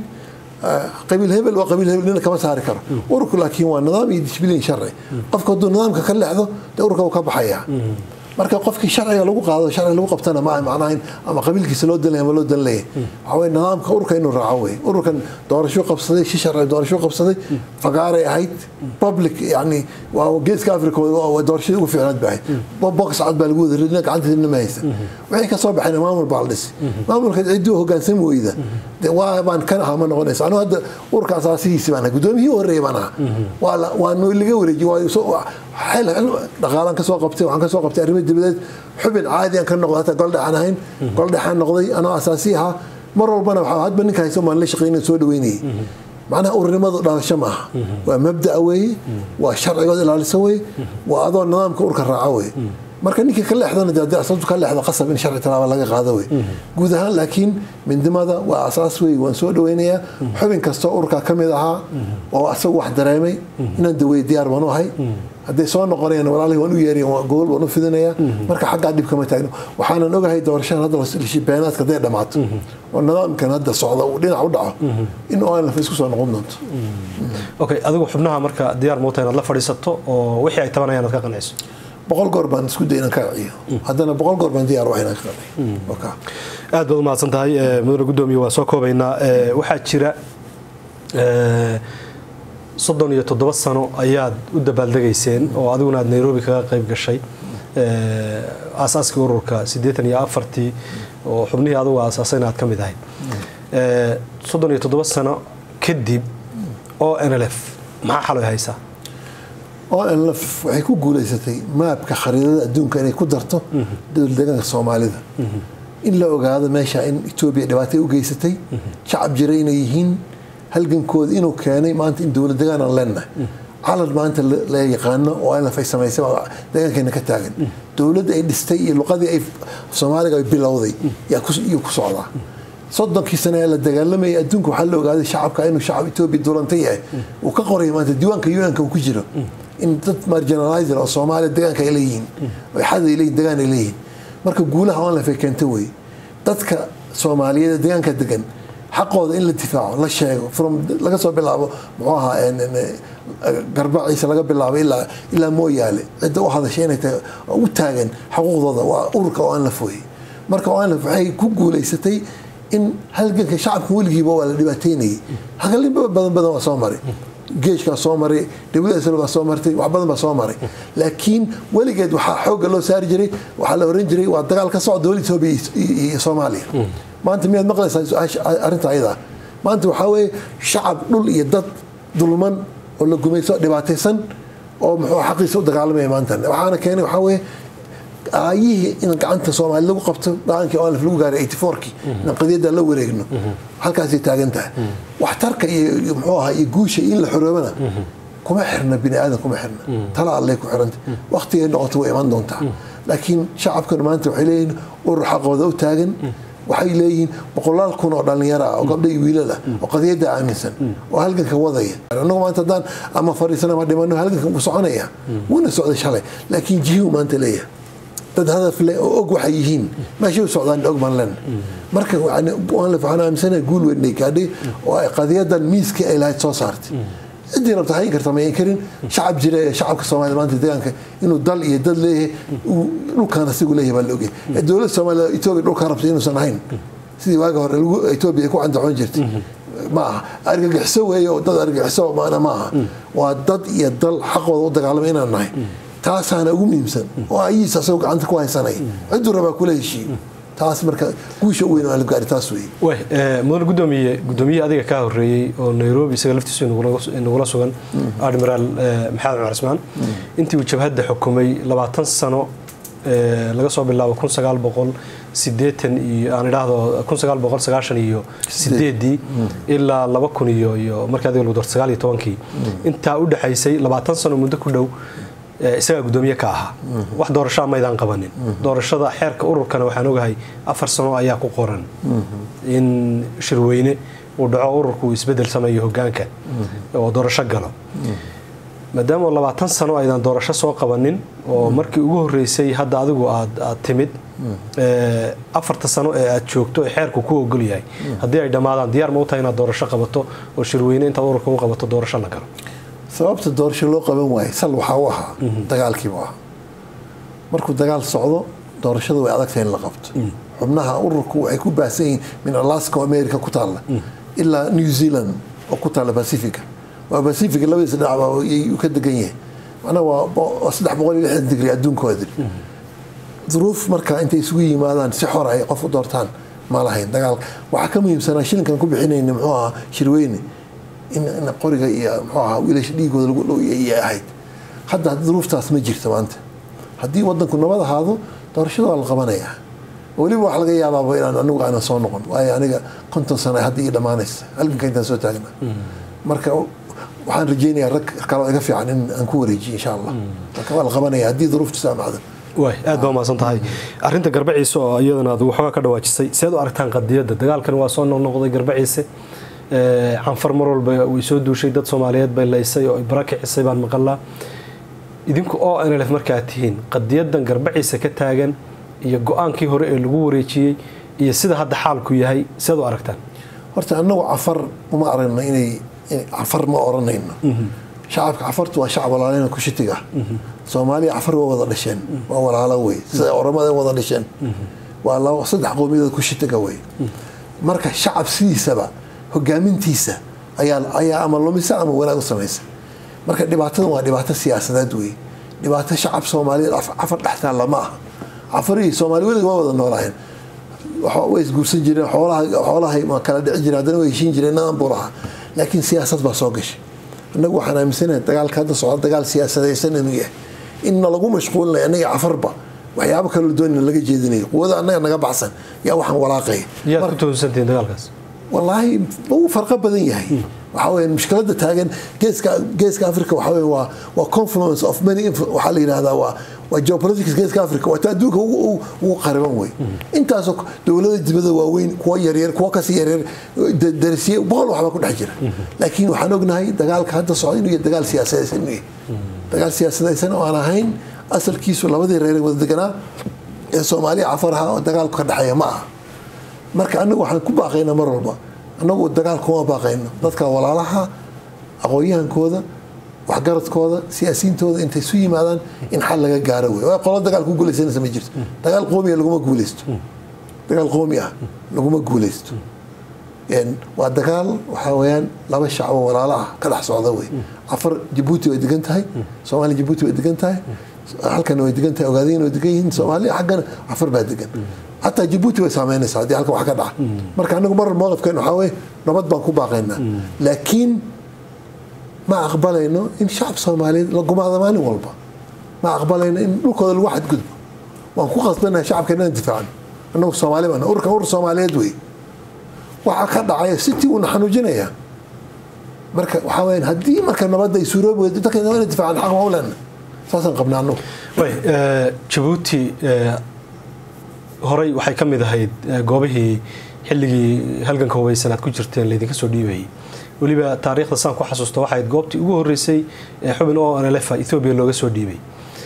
qabiil hebel waa qabiil hebel nina kama saari karo ururku laakiin waa nidaam iyo disbliin sharci qofka hadduu nidaamka ka leexdo dee ururka wuu ka baxayaa marka qofkii sharciga lagu qaado sharciga lagu qabtana ma macnaha ama qabiilkiisa loo danlaya ama loo danlaya waxaa weye nidaamka ururka inuu raaco wey ururkan doorasho qabsaday si sharci doorasho qabsaday fagaaray ahayd public yani waa geeska africa doorashadii ugu fiicnaad ba ahayd box cad baa lagu wada ridna gacanteedna ma haysa wixii ka soo baxayna maamul baa la dhisi maamulka ciddii hogaansami weyda waa baan kan ahaa ma noqonaysa anigu hadda ururka asaasihiisi baan ahaa guddoomiyihii horreeyay baan ahaa waa waa laga wareejiyey xel dhaqaalaan kasoo qabtay waxaan kasoo qabtay arrimo dibadeed xubin caadi aan ka noqday hataa goldhexaan ahayn goldhexaan noqday anoo asaasi ahaa mar walbana waxaa hadba ninka hayso maan la shaqeynay soo dhaweynayay macnaha ururnimadu dhalasho ma aha waa mabda'a weeye waa sharcigood ilaalisa weeye waa adoo nidaamka urka raaca weeye marka ninkii ka leexdana dee haddii asabtu ka leexdo qasab in sharci talaaba laga qaado wey guud ahaan laakiin midnimada waa asaas wey waan soo dhaweynayaa xubin kastoo urkaa ka mid ahaa oo asagu wax dareemay inaan daweeye diyaar baan u ahay hadday soo noqonayaan walaalihi waan u yeeriya gogol waan u fidinayaa marka xaggaa dhib kama taagno waxaanan ogahay doorashadan hadda beenaadka hadday dhammaato oo nidaamkan hadda socda uu dhinac u dhaco in onlf isku soo noqon doonto okay adigu xubnaha marka diyaar muuta inaad la fadhiisato oo wixii ay tabanayaan aad ka qanciso boqol goor baan isku day inaan ka ciyo haddana boqol goor baan diyaar u ahay inaan ka qanciyo aad baad umahadsan tahay mudane guddoomiye waa soo koobaynaa waxaa jira soddon iyo toddoba sano ayaad u dabaaldegayseen oo adiguna aad nairobi kaga qayb gashay aasaaskii ururka siddeetan iyo afartii oo xubnihii adugu aasaasayna aad ka mid ahayd soddon iyo toddoba sano kadib o n l f maxaa xaloy haysaa o n l f waxay ku guulaysatay maabka khariidada adduunka inay ku darto dowladdeegaanka soomaalida in la ogaado meesha in etoobiya dhibaatay u geysatay shacab jira inay yihiin halgankooda inuu keenay maanta in dowlad degaan aan leenahay calan maanta la yaqaano oo nlf ay samaysay deegaankeena ka taagan dowladda ay dhistay iyo luqadii ay soomaaliga ay bilowday yuu ku socdaa soddonkii sane ee la dagaalamayay adduunka waxaa la ogaaday shacabka inuu shacab etoobiya duulanta yahay uu ka qoray maanta diiwaanka un-ka uu ku jiro in dad marginalizer oo soomaaliya degaanka ay leeyihiin oo xad ay leeyihin degaan ay leeyihiin marka guulaha onlif ay keenta wey dadka soomaaliyeed ee degaanka degan xaqooda in la difaaco la sheego from laga soo bilaabo muxuu ahaa garbaciisa laga bilaabo ilaa ilaa mooyaale cidda u hadashay inay tahay u taagan xuquuqdooda waa ururka oo aan la fooyey marka oo aan la waxay ku guulaysatay in halganka shacabka weligiiba waa la dhibaateynayay hagalin badan badan waa soo maray geeshkaa soo maray dawlada baa soo martay wax badan baa soo maray laakiin weligeed waxaa xoogga loo saari jiray waxaa la oran jiray waa dagaal ka socda dowladda etoobiya iyo soomaaliya maanta miyaad maqlaysaa arrinta ayadaa maanta waxaa weeye shacab dhul iyo dad dulman oo la gumayso dhibaataysan oo muxuu xaqiisa u dagaalamaya maanta waxaana keenay waxaa weeye aayihii in gacanta soomaali lagu qabto go-aankii olaf lagu gaaray eighty fourkii in qadiyadda la wareegno halkaasay taagan tahay waxtarka iyo muxuu ahaa iyo guusha in la xoroobana kuma xirna bini aadan kuma xirna tala allay ku xiranta waqtigay noqoto way iman doontaa laakiin shacabkan maanta waxay leeyihin urur xaqooda u taagan waxay leeyihiin boqolaal kun oo dhallinyaro ah oo gabdha iyo wiilal ah oo qadiyadda aaminsan oo halganka wadaya annagu maanta haddaan ama fariisan ama dhimano halganka wuu soconaya wuuna socday shalay laakiin jihuu maanta leeyahay dad hadaf leh oo og waxay yihiin meeshay u socdaan og baan len marka waxaan aaminsanahay guul weynay gaadhay oo ay qadiyadan miiskii ay lahayd soo saartay ciddii rabta hayn karta mayan karin shacab jira ee shacabka soomaliya maanta deegaanka inuu dal iyo dad leeyahay dhulkaan asigu leeyahay baa la ogyahay dowladda soomaaliya etoobiya dhulkaa rabta inuusan ahayn sidii waagi hore etoobiya ay ku candacoon jirtay ma aha argagixiso weeye oo dad argagixiso maana ma aha waa dad iyo dal xaqooda u dagaalamay inaan nahay taasaana ugu muhiimsan oo ayiis asagoo gacanta ku haysanay cidduu rabaa kula heshiiyo taas marka guusha u weyn la gaari taas wey way mudan gudoomiye gudoomiye adiga kaa horeeyey oo nairobi isaga laftiisu inagula sugan admiraal maxamed cumar cismaan intii uu jabhadda xukumay labaatan sano laga soo bilaabo kun sagaal boqol sideetan iyo aan idhaahdo kun sagaal boqol sagaashan iyo sideedii ilaa laba kun iyo iyo markii adiga lagu darto sagaal iyo tobankii intaa u dhexaysay labaatan sano muddo ku dhow isagaa gudoomiye ka ahaa wax doorashaa maydaan qabanin doorashada xeerka ururkana waxaan ogahay afar sano ayaa ku qoran in shirweyne uu dhaco ururku uu isbedel sameeyo hogaanka oo doorasho galo maadaama labaatan sano aydan doorasho soo qabanin oo markii ugu horeysay hadda adigu aad timid afarta sano ee aad joogto ee xeerku ku ogol yahay haddii ay dhammaadaan diyaar ma u tahay inaad doorasho qabato oo shirweyne intaad ururka u qabato doorasho la galo sababta doorasho loo qaban waaye sal waxaa u ahaa dagaalkiibu ah markuu dagaal socdo doorashada way adagtahay in la qabto xubnaha ururku waxay ku baahsan yihiin min alaska oo america ku taalla ilaa new zealand oo ku taalla pacifica waa pacifica labadiisa dhinacba uu ka degan yahay macnaha waa saddex boqol iyo lixdan digri adduunkooda duruuf marka intay isugu yimaadaan si xor ay qof u doortaan ma lahayn dagaal waxaa ka muhiimsanaa shilinkan ku bixinayna muxuu ahaa shirweyne in qoriga iyo muxuu ahaa wiilasha dhiigooda lagu ahayd hadda duruuftaas ma jirto maanta haddii wadanku nabad ahaado doorashada waa la qabanayaa weliba wax laga yaabaaba inaan anigu aanan soo noqon waayo aniga konton sano hadda ii dhammaanaysa halganka intaan soo taagna marka waxaan rajeynayaa rag kaloo iga fiican in aan ku wareejiyo insha allah marka waa la qabanaya haddii duruuftu saamacda waay aad baa umahadsan tahay arrinta garbaciise oo iyadana aad waxoogaa ka dhawaajisay seed u aragtaan qadiyadda dagaalkan waa soo noqnoqday garbaciise canfar mar walba way soo duushay dad soomaaliyeed bay laysay oo bara kicisay baan maqalaa idinku oo nlf markaa tihiin qadiyadan garbaciise ka taagan iyo go-aankii hore ee lagu wareejiyey iyo sida hadda xaalku yahay seed u aragtaan horta annagu cafar uma aragno inay cafar ma oranayno shacabka cafartu waa shacab walaalena kushitiga soomaaliya cafar waa wada dhasheen waa walaalo wey sida oramada wada dhasheen waa laba saddex qowmiyadood kushitiga wey marka shacab sidiisaba hogaamintiisa ayaa ayaa ama lumisa ama wanaag u samaysa marka dhibaatadan waa dhibaato siyaasadeed wey dhibaato shacab soomaaliyeed cafar dhex taalla ma aha cafarihii soomaali weliga waa wada noolaayeen way isguursan jireen xoolahay kala dhici jireen haddana way heshiin jireen nadan buu lahaa laakiin siyaasad baa soo gashay innagu waxaan aaminsanahay dagaalka hadda socda dagaal siyaasadaysan inuu yahay inna lagu mashquulinayo annaga cafarba waxyaabo kaloo doonina laga jeedinayo quwada annaga naga baxsan yaa waxaan walaaqaya yaad ku tuhunsantihiin dagaalkaas wallaahi wuu farqo badan yahay waxaa weeye mushkiladda taagan geeska geeska africa waxaa weeye waa waa confluence of many waxaa la yidhahdaa waa waa geopolitics geeska africa waa ta adduunka ugu qariban wey intaasoo dowlada dibada waaweyn kuwa yaryar kuwa kasii yaryar darisiye boqol waxbaa ku dhex jira laakiin waxaan ognahay dagaalka hadda socda inuu yahay dagaal siyaasadaysan inuu yahay dagaal siyaasadaysan oo aan ahayn asalkiisu labadii reer wada deganaa ee soomaaliya cafaraha oo dagaalku ka dhexeeya ma aha marka anagu waxaan ku baaqaynaa mar walba anagu dagaal kuma baaqayno dadka walaalaha aqoon-yahankooda waxgaradkooda siyaasiyiintooda intay isu yimaadaan in xal laga gaaro wey waa qolo dagaal ku guulaysanaysa ma jirto dagaal qoomiya laguma guulaysto dagaal qoomi ah laguma guulaysto waa dagaal waxaa weyaan laba shacbo walaalo ah ka dhex socda wey afar jabuuti way degan tahay soomaaliya jabuuti way degan tahay halkana way degan tahay ogaadayna way degan yihiin soomaaliya xaggana afar baa degan xataa jabuuti way saameynaysaa haddii halkan wax ka dhaca marka anagu marar mowqifkeen waxaa weye nabad baan ku baaqaynaa laakiin ma aqbalayno in shacab soomaaliyeed la gumaado maalin walba ma aqbalayno in dhulkooda lagu xadgudbo waan ku qasbanahay shacabka inaan difaacno anagu soomaali baan urkan ur soomaaliyeed wey waxaa ka dhacaya sitii uuna xanuujinaya marka waxaa weyaan haddii marka nabadda ay suuroobi weydo dadka ina difaacan xaq ma u lena saasaan qabnaa anagu jabuuti horey waxay ka mid ahayd goobihii xilligii halganka hubaysan aad ku jirteen laydinka soo dhiibayay weliba taariikhda saan ku xasuusta waxay ahayd goobtii ugu horeysay ee xubin o nlf ethoobiya looga soo dhiibay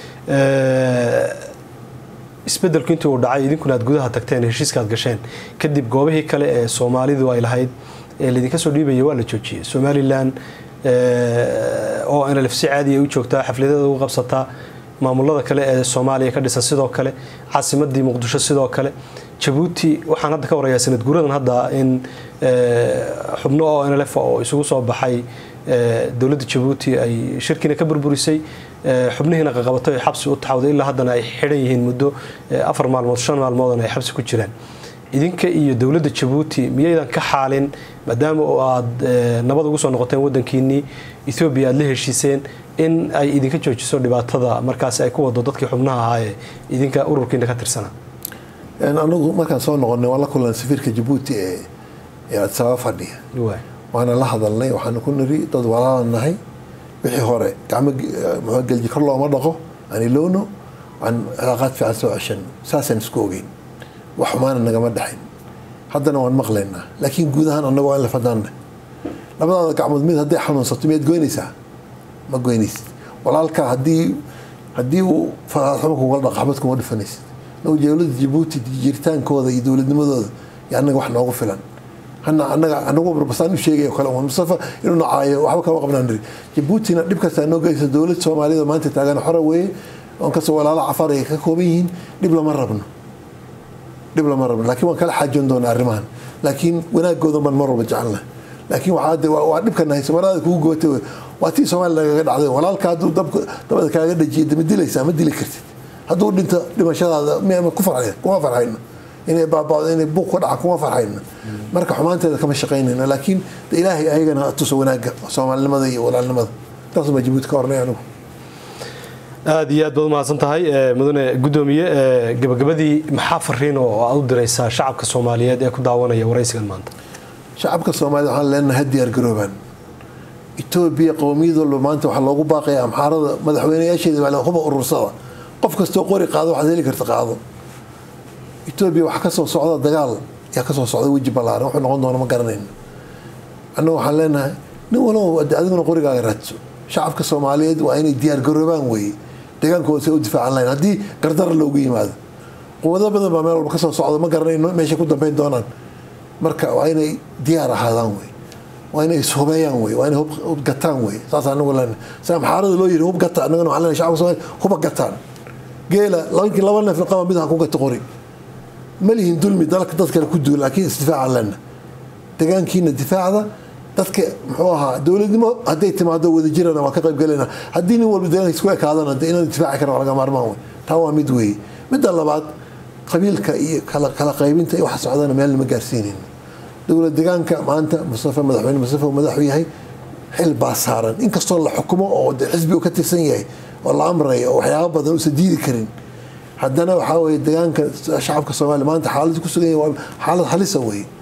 isbedelku intii uu dhacay idinkuna aad gudaha tagteen heshiiska aad gasheen kadib goobihii kale ee soomaalidu ay lahayd ee laydinka soo dhiibaya waa la joojiyey somalilan oo nlf si caadi ay u joogtaa xafladeeda ugu qabsataa maamulada kale ee soomaaliya ka dhisan sidoo kale caasimadii muqdisho sidoo kale jabuuti waxaan hadda ka warayaa sanad guuradan hadda in xubno oo nlf oo isugu soo baxay dowladda jabuuti ay shirkiina ka burburisay xubnihiina qaqabatay ay xabsi u taxawday ilaa haddana ay xidhan yihiin muddo afar maalmood shan maalmoodana ay xabsi ku jiraan idinka iyo dowladda jabuuti miyaydan ka xaalin maadaama oo aad nabad ugu soo noqoteen wadankiinii ethoobiya aad la heshiiseen in ay idinka joojiso dhibaatada markaasi ay ku wado dadkii xubnaha ahaa ee idinka ururkiina ka tirsanaa anagu markaan soo noqonay waan la kulan safiirka jabuuti ee adisababa fadhiya waana la hadalnay waxaanu ku niri dad walaalan nahay wixii hore gacmo gelji kor looma dhaqo aan ilowno aan cilaaqaad fiican soo ceshan saasaan isku ogeyn wax xumaana nagama dhexayn haddana waan maqlaynaa laakiin guud ahaan annagu waan la fadaanna labadaada gacmood mid hadday xanuunsato miyaad goynaysaa ma goynaysid walaalka haddii haddii uu faraadxumo kuga dhaqo xabad kuma dhufanaysid nagu dowladda jabuuti jiritaankooda iyo dowladnimadooda iyo annaga wax noogu filan hana anaga anagu barbasaan u sheegay kale mustafa inuu nacaayo waxba kama qabnaan niri jabuutina dhib kastaa noo geysa dowlad soomaaliyada maanta taagan xora weeye oon kasoo walaalo cafar ay ka kooban yihiin dhib lama rabno dhib lama rabno laakiin waan kala xaajoon doonaa arrimahan laakiin wanaagooda man mar walba jecelnahay laakiin waa dhibkan haysa walaada kugu gootay waa tii soomaaliya nagaga dhacday walaalka hadduu dabada kaaga dhajiya ma dilaysaa ma dili kartid hadduu dhinto dhimashadaada m ku farxay kuma farxayno inay baabado inay buuq ka dhaca kuma farxayno marka xumaanteeda kama shaqaynayno laakiin ilaahay ayagana tuso wanaaga soomaalinimada iyo walaalnimada taasuma jabuuti ka hornay anigu aada iyo aad baad umahadsan tahay mudane gudoomiye gabagabadii maxaa fariin oo aad u diraysaa shacabka soomaaliyeed ee ku daawanaya waraysigan maanta shacabka soomaaliyed waxaan leenahay ha diyaar garoobaan etoobiya qowmiyad walba maanta waxaa loogu baaqaya amxaarada madaxweynayaasheeda baa huba urursada qof kastoo qori qaado waxaad heli karta qaado etoobiya waxaa kasoo socda dagaal yaa kasoo socda weji ballaaran wuxuu noqon doona ma garanayno annaga waxaan leenahay nin walba adiguna qorigaaga raadso shacabka soomaaliyeed waa inay diyaar garoobaan weeye degaankooda say u difaacan lahayn haddii gardara loogu yimaado quwado badan baa meel walba kasoo socda ma garanayno meeshay ku dambeyn doonaan marka waa inay diyaar ahaadaan wey waa inay ishubeeyaan wey waa inay hub gataan wey saas anagu leenahay si amxaarada loo yiri hub gata annagana waxaan leenahay shacabka soomaaliyeed huba gataan geela labankii laba neef qaba mid ha ku gato qori ma lihin dulmi dalka dad kale ku duula laakiin isdifaacan lena degaankiina difaacda dadka muxuu ahaa dowladnimo hadday timaado wadajirana waan ka qaybgalayna haddii nin walba deegaanka isku ekaadana de inaan difaaci karan waa laga maarmaan wey taa waa mid weeye midda labaad qabiilka iyo kala qaybinta iyo waxa socdana meel lama gaarsiinayno dowlad degaanka maanta mustafa madaxweyne mustafa uu madaxu yahay xil baa saaran inkastoo la xukumo oo de xisbi uu ka tirsan yahay oo la amrayo oo waxyaaba badan uusan diidi karin haddana waxaa weye degaanka shacabka soomaaliya maanta xaalad ku sugan yahay waa xaalad halisa weye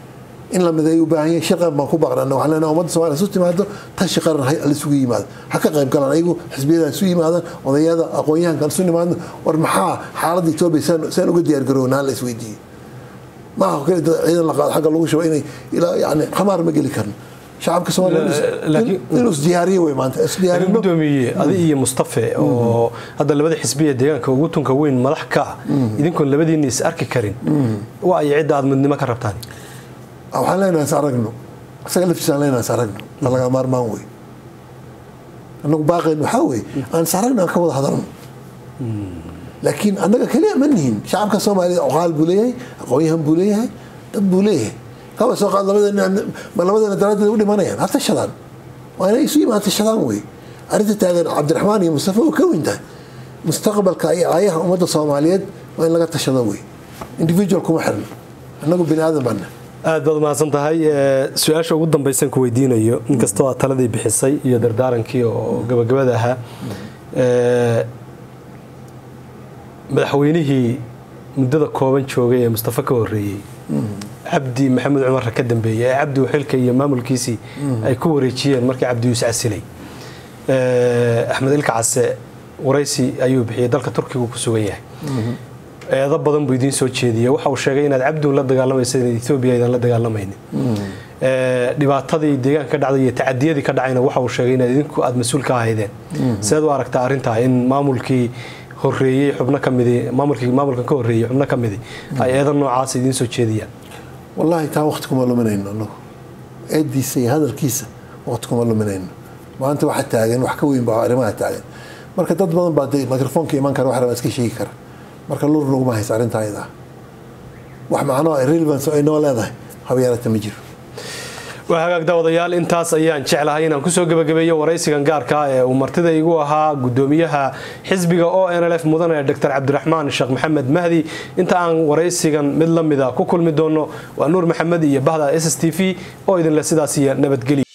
in la mideeyo u baahan yahay shaqan baan ku baqnana waxaan leenahay ummadda soomaaliya isu timaado tashi qaran ha isugu yimaado ha ka qayb galaan ayagu xisbiyada isu yimaadaan odayada aqoon-yahankan isu nimaadno war maxaa xaaladda etoobiya saan uga diyaargarownaa la isweydiiyey maaha kale ciidan la qaado xagga lagu shubo inay ilaa yani khamaar ma geli karno shacabka soomaaliya inuu isdiyaariyo wey maanta isdiyaarino gudoomiye adi iyo mustafe oo hadda labada xisbiya deegaanka ugu tunka weyn madax ka ah idinkoon labadiina is arki karin waa ay cidda aad midnimo ka rabtaan waxaan leenahay is aragno isaga laftiisaan leenahay is aragno waa laga maarmaan wey annagu baaqeen waxaa wey aan is aragno aan ka wada hadalno laakiin annaga keliya ma nihin shacabka soomaaliyed oqaal buu leeyahay aqoon-yahan buu leeyahay dad buu leeyahay kaba soo qaad ma labadeena daraaddeed u dhimanayaan ha tashadaan waa inay isu yimaad tashadaan wey arrinta taagan cabdiraxmaan iyo mustafa oo ka weyn tahay mustaqbalka iyo aayaha ummadda soomaaliyeed waa in laga tashado wey individual kuma xirno annagu bini aadan baana aad baad mahadsan tahay su-aasha ugu dambaysan ku weydiinayo inkastoo aad taladii bixisay iyo dardaarankii oo gabagabada ahaa madaxweynihii muddada kooban joogay ee mustafa ka horeeyey cabdi maxamed cumarra ka dambeeyey ee cabdi xilka iyo maamulkiisii ay ku wareejiyeen markii cabdi yuus casilay axmed ilka case waraysi ayuu bixiyey dalka turkiga ku sugan yahay eedo badan buu idiin soo jeediyey waxa uu sheegay inaad cabdiun la dagaalamaysa etoobiya aydan la dagaalamaynin dhibaatadii deegaanka ka dhacday iyo tacadiyadii ka dhacayna waxa uu sheegay inaad idinku aada mas-uul ka ahaydeen seed u aragtaa arrintaa in maamulkii horeeyey xubno ka midi maamulkii maamulkan ka horeeyey xubno ka midi ay eedo noocaas idiin soo jeediyaan wallaahi taa waqti kuma luminayno anagu eediisa iyo hadalkiisa waqti kuma luminayno maanta waxa taagan wax ka weyn baa arrimaha taagan marka dad badan baa dee microfoonka iman kara wax rabaa iska sheegi kara marka lur naguma haysa arrintaa iyada wax macno relevance ay noo leedahay habyarata ma jiro waa hagaag daawadayaal intaas ayaan jeclahay inaan kusoo gebagabeeyo waraysigan gaarka ee uu martida igu ahaa gudoomiyaha xisbiga o n l f mudane dr cabdiraxmaan sheekh maxamed mahdi inta aan waraysigan mid la mida ku kulmi doono waa nuur maxamed iyo bahda s s t v oo idinle sidaas iyo nabadgelya